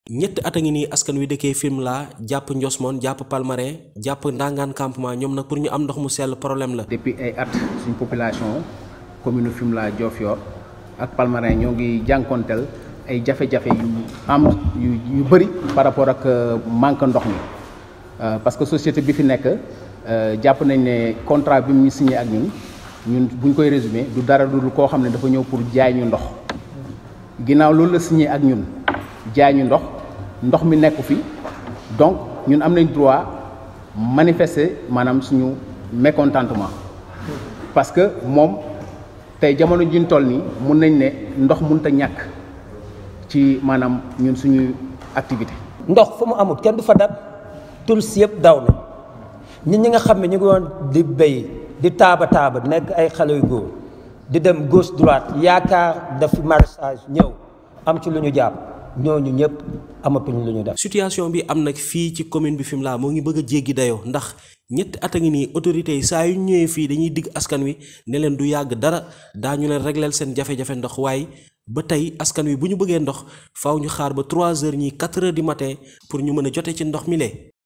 ñetti at a ngi nii askan wi dëkkee Fimela jàpp Ndiosmone jàpp Palmarin jàpp Ndangaan campement ñoom nag pour ñu am ndox mu sell problème la. depuis ay at suñ population commune Fimela Diofior ak Palmarin ñoo ngi jànkonteel ay jafe-jafe yu am yu yu bëri par rapport ak manque ndox mi parce que société bi fi nekk jàpp nañ ne contrat bi mu ñu signé ak ñun ñun buñ koy résumé du dara dul koo xam ne dafa ñëw pour jaay ñu ndox ginnaaw loolu la signé ak ñun jaay ñu ndox ndox mi nekku fi donc ñun am nañ droit manifester maanaam suñu mécontentement parce que moom tey jamono ji ñu toll nii mun nañ ne ndox mënut a ñàkk ci maanaam ñun suñu activité ndox fu mu amul kenn du fa dab tul si yëpp daw na ñun ñi nga xam ne ñu ngi woon di béy di taaba taaba nekk ay xale yu góor di dem gauche droite yaakaar daf maraîchage ñëw am ci lu ñu jàpp ñooñu ñëpp amatuñu lu ñu def. situation bi am nag fii ci commune bi Fimela moo ngi bëgg a jéggi dayoo ndax ñetti at a ngi nii autorités yi saa yu ñëwee fii dañuy digg askan wi ne leen du yàgg dara daañu leen régleel seen jafe-jafe ndox waaye ba tey askan wi bu ñu bëggee ndox faaw ñu xaar ba 3 heures ñii 4 heures du matin pour ñu mën a jote ci ndox mi lee